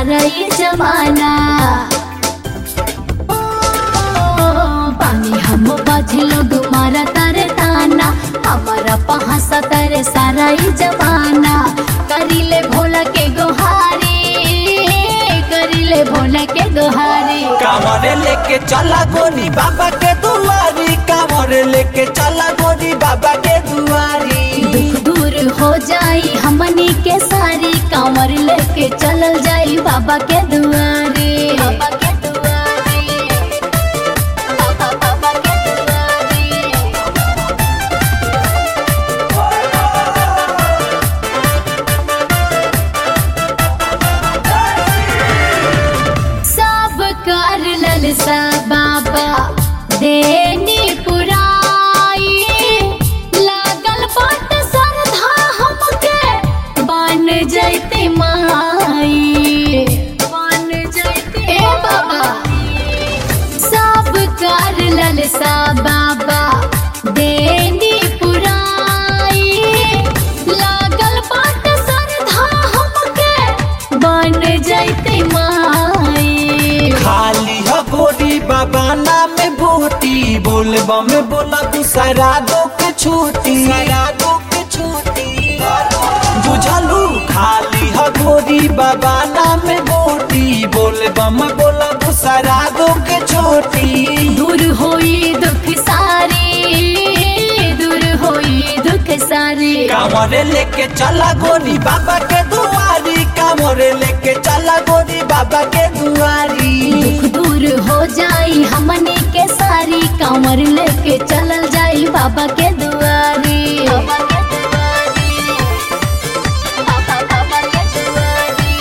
सारा ये जमाना ओ, पानी हम बाझ लोग मारा तारे ताना हमारा पहासा तारे सारा ये जमाना करीले भोला के गोहारी करीले भोला के गोहारी कांवरे लेके चला गोरी बाबा के दुआरी कांवरे लेके चला गोरी बाबा के दुआरी दुख दूर हो जाई हमनी के सारी कांवर लेके चलल जाई बाबा के दुआरे बाबा के दुआरे बाबा बाबा के दुआरे सब कर ललसा बाबा देनी पुराई लागल बाट श्रद्धा हमके बन जैते माई बन जैते ए बाबा सब कर ललसा बाबा देनी पुराई लागल बाट श्रद्धा हमके बन जैते माई खाली हो गोरी बाबा नाम बूटी बोल बम बोला दूसरा दो के छूटी दो के छूटी बुझलू खाली हो गोरी बाबा नाम बूटी बोल बम बोला दूसरा दो के छोटी दूर होई दुख सारी दूर होई दुख सारी कांवरे लेके चला गोरी बाबा के दुआरी कांवरे लेके चला गोरी बाबा के दुआरी दुख दूर हो जाई हमनी के सारी कांवर लेके चलल जाई बाबा के दुआरी बाबा के दुआरी बाबा बाबा के दुआरी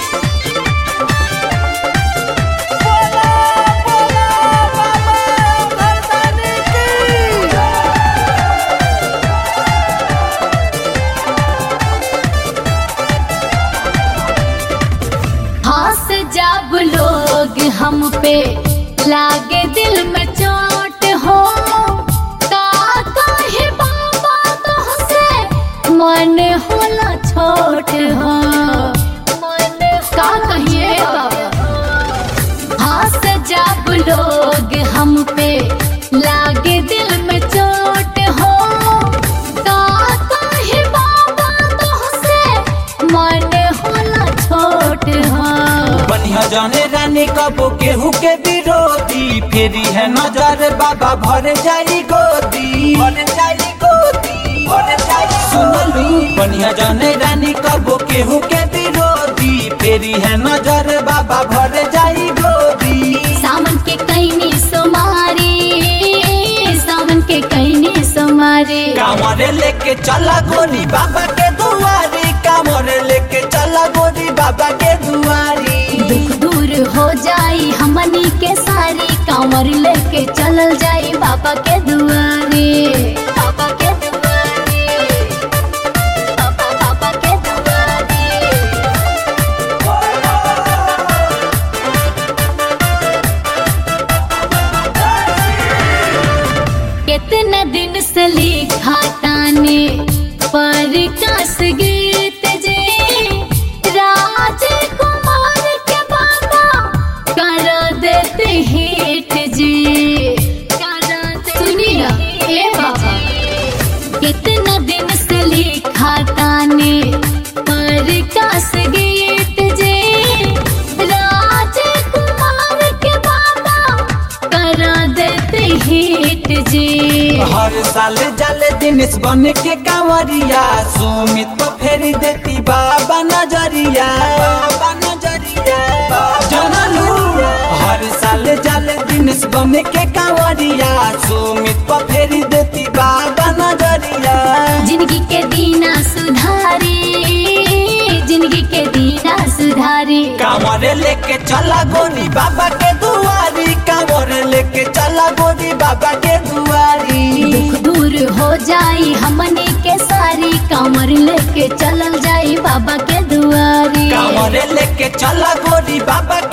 हंस जब लोग हम पे लागे दिल में चोट हो का कहे बाबा तुहसे मन होला छोट हो मन का कहिए बाबा हंस जब लोग हम पे लागे दिल में चोट हो का कहे बाबा तुहसे मन होला छोट हो बढ़िया जाने रानी कबो केहू के विरोधी फेरी है नजर बाबा भर जाई गोदी भर जाई गोदी भर जाई सुनलू बढ़िया जाने रानी कबो केहू के विरोधी फेरी है नजर बाबा भर जाई गोदी सावन के कैनी सोमारी सावन के कैनी सोमारी कांवरे लेके चला गोरी बाबा के दुआरी कांवरे लेके चला गोरी बाबा के दुआरी दुख दूर हो जाई हमनी के सारी कांवर लेके चलल जाई बाबा के दुआरे बाबा के दुआरे बाबा बाबा के दुआरे कितना दिन से लिखा ताने पर कस गीत जे राजकुमार के बाबा कर देते हिट जी कर देते सुनी ना ए बाबा कितना दिन से लिखा ताने पर कस गीत जे राजकुमार के बाबा कर देते हिट जी हर साल जल दिनेश बन के कांवरिया सुमित तो फेरी देती बाबा नजरिया बाबा नजरिया जनलू हर साल जल दिनेश बन के कांवरिया सुमित तो फेरी देती बाबा नजरिया जिंदगी के दीना सुधारी जिंदगी के दीना सुधारी कांवरे लेके चला गोरी बाबा के दुआरी कांवरे लेके चला गोरी बाबा के दुआरी दुख दूर हो जाई हमनी के सारी कांवर लेके चलल जाई बाबा के दुआरी कांवरे लेके चला गोरी बाबा